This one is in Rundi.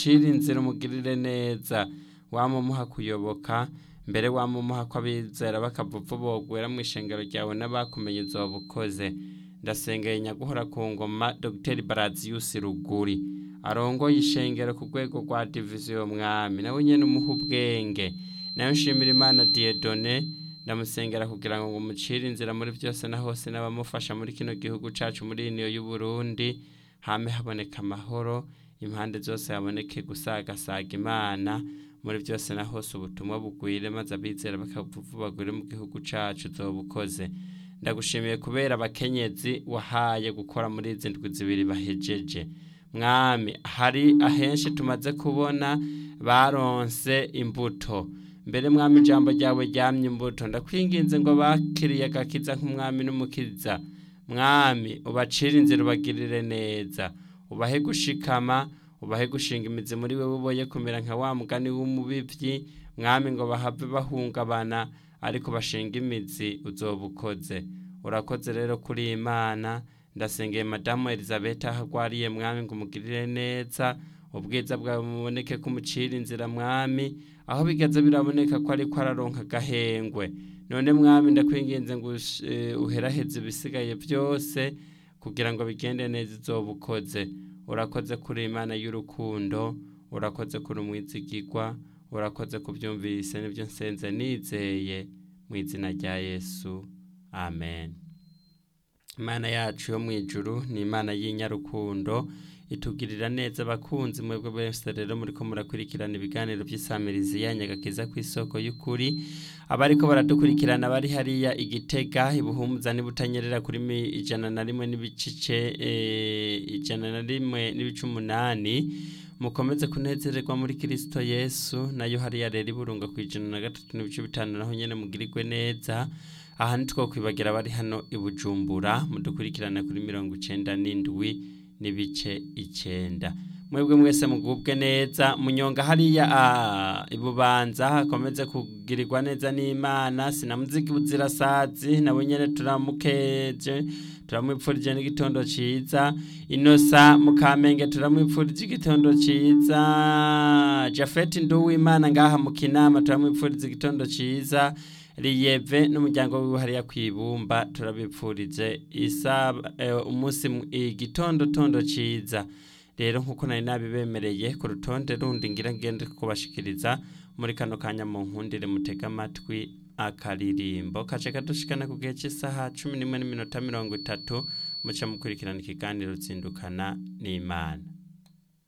umucire inzira umugirire neza wamumuha kuyoboka mbere wamumuha ko abizera bakavuva bogwera mu ishengero ryawe n'abakumenye uzoba ukoze ndasengeye nyaguhora ku ngoma dr baraziyusi ruguri arongoye ishengero ku rwego rwa diviziyo mwami nawe nyene umuha ubwenge nayo nshimira imana diedone ndamusengera kugira ngo umucire inzira muri byose na hose n'abamufasha muri kino gihugu cacu muri iniyo y'uburundi hame haboneka amahoro impande zose haboneke gusagasaga imana muri byose na hose ubutumwa bugwire maze abizera bakavuva bagwire mu gihugu cacu uzoba ukoze ndagushimiye kubera abakenyezi wahaye gukora muri izi ndwi zibiri bahejeje mwami hari ahenshi tumaze kubona baronse imbuto mbere mwami ijambo ryawe ryamye imbuto ndakwinginze ngo bakiriye agakiza nk'umwami n'umukiza mwami ubacire inzira ubagirire neza ubahe gushikama ubahe gushinga imizi muri wewe uboye kumera nka wa mugani w'umubibyi mwami ngo bahave bahungabana ariko bashinga imizi uzoba ukoze urakoze rero kuri iyi mana ndasengeye madamu elizabeth aho agwariye mwami ngo umugirire neza ubwiza bwawe buboneke ko umucira inzira mwami aho bigeze biraboneka ko ariko araronka agahengwe none mwami ndakwinginze ngo uheraheze ibisigaye byose kugira ngo bigende neza izoba ukoze urakoze kuri imana y'urukundo urakoze kuri umwizigigwa urakoze kubyumvise nibyo nsenze nizeye mu izina rya yesu amen imana yacu yo mu ijuru ni imana y'inyarukundo itugirira neza abakunzi mwebwe bose rero muri ko murakurikirana ibiganiro by'isamirizi yanyagakiza ku isoko y'ukuri abariko baradukurikirana bari hariya igitega ibuhumuza n'ibutanyerera kuri ijana na rimwe n'ibicice ijana na rimwe n'ibice umunani mukomeze kunezererwa muri kirisito yesu nayo hariya rero iburunga ku ijana na gatatu n'ibice bitanu naho nyine mugirirwe neza aha ntitwokwibagira abari hano i bujumbura mudukurikirana kuri mirongo icenda n'indwi n'ibice icenda mwebwe mwese mugubwe neza munyonga hariya ibubanza hakomeze kugirirwa neza n'imana sinamuziki buzirasazi nabo nyene turamukeje turamwipfurije n'igitondo ciza inosa mukamenge turamwipfurije igitondo ciza jafeti nduwimana ngaha mu kinama turamwipfuriza igitondo ciza riyeve n'umuryango wiwe hariya kwibumba turabipfurije umunsi igitondo tondo ciza rero nkuko nari nabibemereye ku rutonde rundi ngira ngende kubashikiriza muri kano kanya mu nkundire mutega amatwi akaririmbo kace kadushikana ku gihe cy'isaha cumi n'imwe n'iminota mirongo itatu muca mukurikirana ikiganiro zindukana n'imana